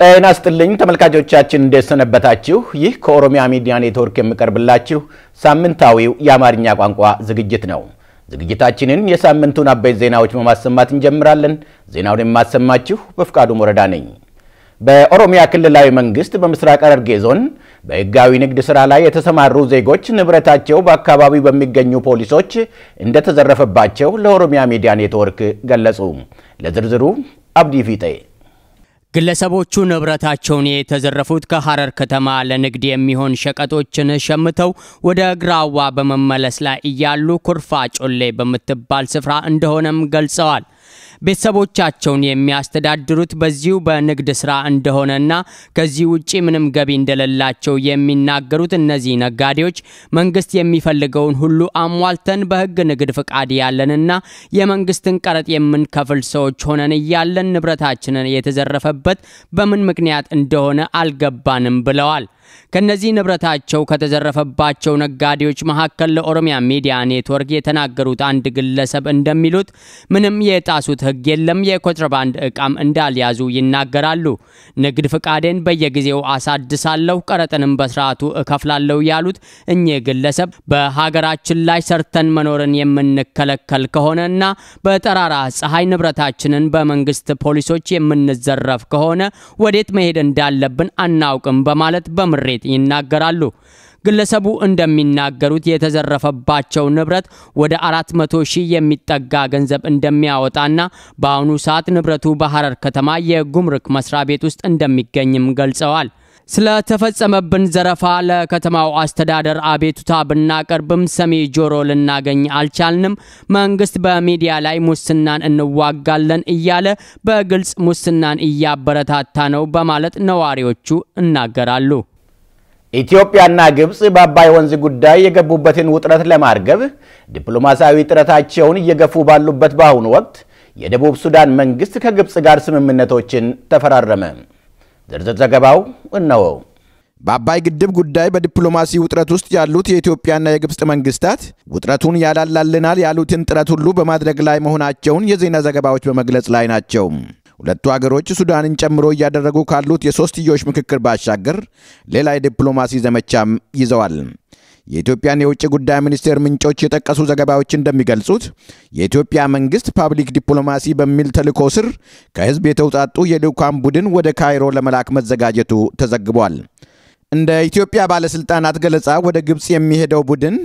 ጤና ይስጥልኝ ተመልካቾቻችን፣ እንደሰነበታችሁ። ይህ ከኦሮሚያ ሚዲያ ኔትወርክ የሚቀርብላችሁ ሳምንታዊው የአማርኛ ቋንቋ ዝግጅት ነው። ዝግጅታችንን የሳምንቱን አበይት ዜናዎች በማሰማት እንጀምራለን። ዜናውን የማሰማችሁ በፍቃዱ ወረዳ ነኝ። በኦሮሚያ ክልላዊ መንግስት በምስራቅ ሐረርጌ ዞን በሕጋዊ ንግድ ሥራ ላይ የተሰማሩ ዜጎች ንብረታቸው በአካባቢው በሚገኙ ፖሊሶች እንደተዘረፈባቸው ለኦሮሚያ ሚዲያ ኔትወርክ ገለጹ። ለዝርዝሩ አብዲ ፊጤ ግለሰቦቹ ንብረታቸውን የተዘረፉት ከሐረር ከተማ ለንግድ የሚሆን ሸቀጦችን ሸምተው ወደ ግራዋ በመመለስ ላይ እያሉ ኩርፋ ጮሌ በምትባል ስፍራ እንደሆነም ገልጸዋል። ቤተሰቦቻቸውን የሚያስተዳድሩት በዚሁ በንግድ ስራ እንደሆነና ከዚህ ውጪ ምንም ገቢ እንደሌላቸው የሚናገሩት እነዚህ ነጋዴዎች መንግስት የሚፈልገውን ሁሉ አሟልተን በህግ ንግድ ፍቃድ ያለንና የመንግስትን ቀረጥ የምንከፍል ሰዎች ሆነን እያለን ንብረታችንን የተዘረፈበት በምን ምክንያት እንደሆነ አልገባንም ብለዋል። ከነዚህ ንብረታቸው ከተዘረፈባቸው ነጋዴዎች መካከል ለኦሮሚያ ሚዲያ ኔትወርክ የተናገሩት አንድ ግለሰብ እንደሚሉት ምንም የጣሱት ህግ የለም፣ የኮንትሮባንድ እቃም እንዳልያዙ ይናገራሉ። ንግድ ፍቃዴን በየጊዜው አሳድሳለሁ፣ ቀረጥንም በስርዓቱ እከፍላለሁ ያሉት እኚህ ግለሰብ በሀገራችን ላይ ሰርተን መኖርን የምንከለከል ከሆነና በጠራራ ፀሐይ ንብረታችንን በመንግስት ፖሊሶች የምንዘረፍ ከሆነ ወዴት መሄድ እንዳለብን አናውቅም በማለት በምሬት ይናገራሉ። ግለሰቡ እንደሚናገሩት የተዘረፈባቸው ንብረት ወደ 400 ሺህ የሚጠጋ ገንዘብ እንደሚያወጣና በአሁኑ ሰዓት ንብረቱ በሐረር ከተማ የጉምሩክ መስሪያ ቤት ውስጥ እንደሚገኝም ገልጸዋል። ስለተፈጸመብን ዘረፋ ለከተማው አስተዳደር አቤቱታ ብናቀርብም ሰሚ ጆሮ ልናገኝ አልቻልንም። መንግስት በሚዲያ ላይ ሙስናን እንዋጋለን እያለ በግልጽ ሙስናን እያበረታታ ነው በማለት ነዋሪዎቹ ይናገራሉ። ኢትዮጵያና ግብፅ በአባይ ወንዝ ጉዳይ የገቡበትን ውጥረት ለማርገብ ዲፕሎማሲያዊ ጥረታቸውን እየገፉ ባሉበት በአሁኑ ወቅት የደቡብ ሱዳን መንግስት ከግብፅ ጋር ስምምነቶችን ተፈራረመ። ዝርዝር ዘገባው እነሆ። በአባይ ግድብ ጉዳይ በዲፕሎማሲ ውጥረት ውስጥ ያሉት የኢትዮጵያና የግብፅ መንግስታት ውጥረቱን ያላላልናል ያሉትን ጥረት ሁሉ በማድረግ ላይ መሆናቸውን የዜና ዘገባዎች በመግለጽ ላይ ናቸው። ሁለቱ አገሮች ሱዳንን ጨምሮ እያደረጉ ካሉት የሶስትዮሽ ምክክር ባሻገር ሌላ የዲፕሎማሲ ዘመቻም ይዘዋል። የኢትዮጵያን የውጭ ጉዳይ ሚኒስቴር ምንጮች የጠቀሱ ዘገባዎች እንደሚገልጹት የኢትዮጵያ መንግስት ፓብሊክ ዲፕሎማሲ በሚል ተልዕኮ ስር ከህዝብ የተውጣጡ የልዑካን ቡድን ወደ ካይሮ ለመላክ መዘጋጀቱ ተዘግቧል። እንደ ኢትዮጵያ ባለሥልጣናት ገለጻ ወደ ግብፅ የሚሄደው ቡድን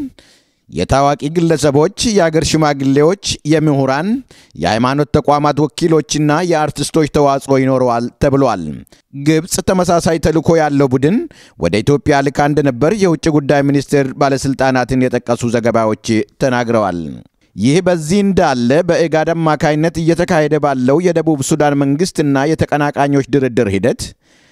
የታዋቂ ግለሰቦች፣ የአገር ሽማግሌዎች፣ የምሁራን፣ የሃይማኖት ተቋማት ወኪሎችና የአርቲስቶች ተዋጽኦ ይኖረዋል ተብሏል። ግብፅ ተመሳሳይ ተልዕኮ ያለው ቡድን ወደ ኢትዮጵያ ልካ እንደነበር የውጭ ጉዳይ ሚኒስቴር ባለሥልጣናትን የጠቀሱ ዘገባዎች ተናግረዋል። ይህ በዚህ እንዳለ በኢጋድ አማካይነት እየተካሄደ ባለው የደቡብ ሱዳን መንግሥትና የተቀናቃኞች ድርድር ሂደት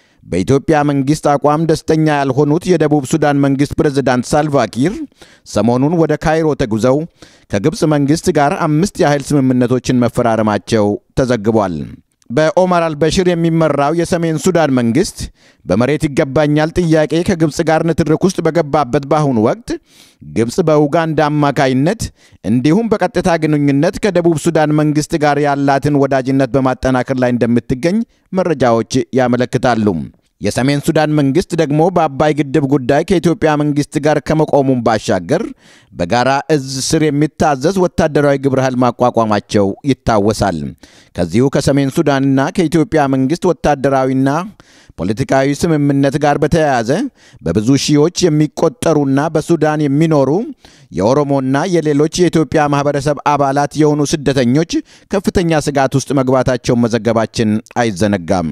በኢትዮጵያ መንግስት አቋም ደስተኛ ያልሆኑት የደቡብ ሱዳን መንግስት ፕሬዝዳንት ሳልቫኪር ሰሞኑን ወደ ካይሮ ተጉዘው ከግብፅ መንግስት ጋር አምስት ያህል ስምምነቶችን መፈራረማቸው ተዘግቧል። በኦማር አልበሽር የሚመራው የሰሜን ሱዳን መንግስት በመሬት ይገባኛል ጥያቄ ከግብፅ ጋር ንትርክ ውስጥ በገባበት በአሁኑ ወቅት ግብፅ በኡጋንዳ አማካይነት እንዲሁም በቀጥታ ግንኙነት ከደቡብ ሱዳን መንግስት ጋር ያላትን ወዳጅነት በማጠናከር ላይ እንደምትገኝ መረጃዎች ያመለክታሉ። የሰሜን ሱዳን መንግስት ደግሞ በአባይ ግድብ ጉዳይ ከኢትዮጵያ መንግስት ጋር ከመቆሙም ባሻገር በጋራ እዝ ስር የሚታዘዝ ወታደራዊ ግብረ ኃይል ማቋቋማቸው ይታወሳል። ከዚሁ ከሰሜን ሱዳንና ከኢትዮጵያ መንግስት ወታደራዊና ፖለቲካዊ ስምምነት ጋር በተያያዘ በብዙ ሺዎች የሚቆጠሩና በሱዳን የሚኖሩ የኦሮሞና የሌሎች የኢትዮጵያ ማህበረሰብ አባላት የሆኑ ስደተኞች ከፍተኛ ስጋት ውስጥ መግባታቸውን መዘገባችን አይዘነጋም።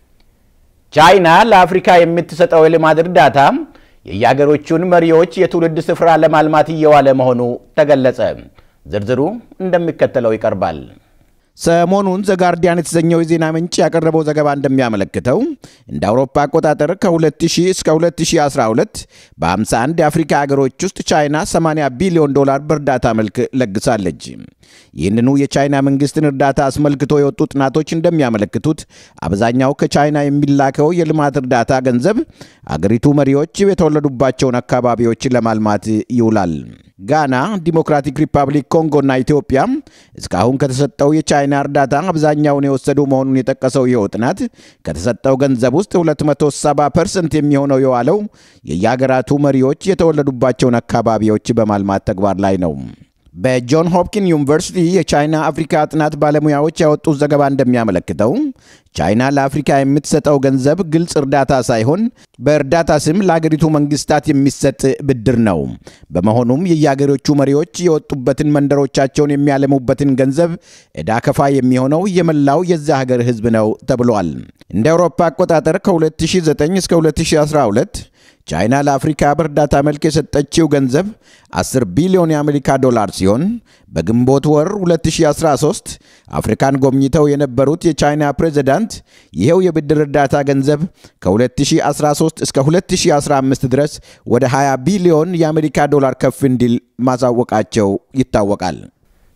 ቻይና ለአፍሪካ የምትሰጠው የልማት እርዳታ የየሀገሮቹን መሪዎች የትውልድ ስፍራ ለማልማት እየዋለ መሆኑ ተገለጸ። ዝርዝሩ እንደሚከተለው ይቀርባል። ሰሞኑን ዘጋርዲያን የተሰኘው የዜና ምንጭ ያቀረበው ዘገባ እንደሚያመለክተው እንደ አውሮፓ አቆጣጠር ከ2000 እስከ 2012 በ51 የአፍሪካ ሀገሮች ውስጥ ቻይና 80 ቢሊዮን ዶላር በእርዳታ መልክ ለግሳለች። ይህንኑ የቻይና መንግስትን እርዳታ አስመልክቶ የወጡ ጥናቶች እንደሚያመለክቱት አብዛኛው ከቻይና የሚላከው የልማት እርዳታ ገንዘብ አገሪቱ መሪዎች የተወለዱባቸውን አካባቢዎች ለማልማት ይውላል። ጋና፣ ዲሞክራቲክ ሪፐብሊክ ኮንጎና ኢትዮጵያ እስካሁን ከተሰጠው የቻይና እርዳታ አብዛኛውን የወሰዱ መሆኑን የጠቀሰው ይኸው ጥናት ከተሰጠው ገንዘብ ውስጥ 270 ፐርሰንት የሚሆነው የዋለው የየሀገራቱ መሪዎች የተወለዱባቸውን አካባቢዎች በማልማት ተግባር ላይ ነው። በጆን ሆፕኪን ዩኒቨርሲቲ የቻይና አፍሪካ ጥናት ባለሙያዎች ያወጡት ዘገባ እንደሚያመለክተው ቻይና ለአፍሪካ የምትሰጠው ገንዘብ ግልጽ እርዳታ ሳይሆን በእርዳታ ስም ለአገሪቱ መንግስታት የሚሰጥ ብድር ነው። በመሆኑም የየአገሮቹ መሪዎች የወጡበትን መንደሮቻቸውን የሚያለሙበትን ገንዘብ ዕዳ ከፋ የሚሆነው የመላው የዛ ሀገር ሕዝብ ነው ተብሏል። እንደ አውሮፓ አቆጣጠር ከ2009 እስከ 2012 ቻይና ለአፍሪካ በእርዳታ መልክ የሰጠችው ገንዘብ 10 ቢሊዮን የአሜሪካ ዶላር ሲሆን በግንቦት ወር 2013 አፍሪካን ጎብኝተው የነበሩት የቻይና ፕሬዝዳንት ይኸው የብድር እርዳታ ገንዘብ ከ2013 እስከ 2015 ድረስ ወደ 20 ቢሊዮን የአሜሪካ ዶላር ከፍ እንዲል ማሳወቃቸው ይታወቃል።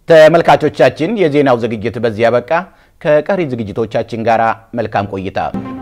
ተመልካቾቻችን፣ የዜናው ዝግጅት በዚህ ያበቃ። ከቀሪ ዝግጅቶቻችን ጋር መልካም ቆይታ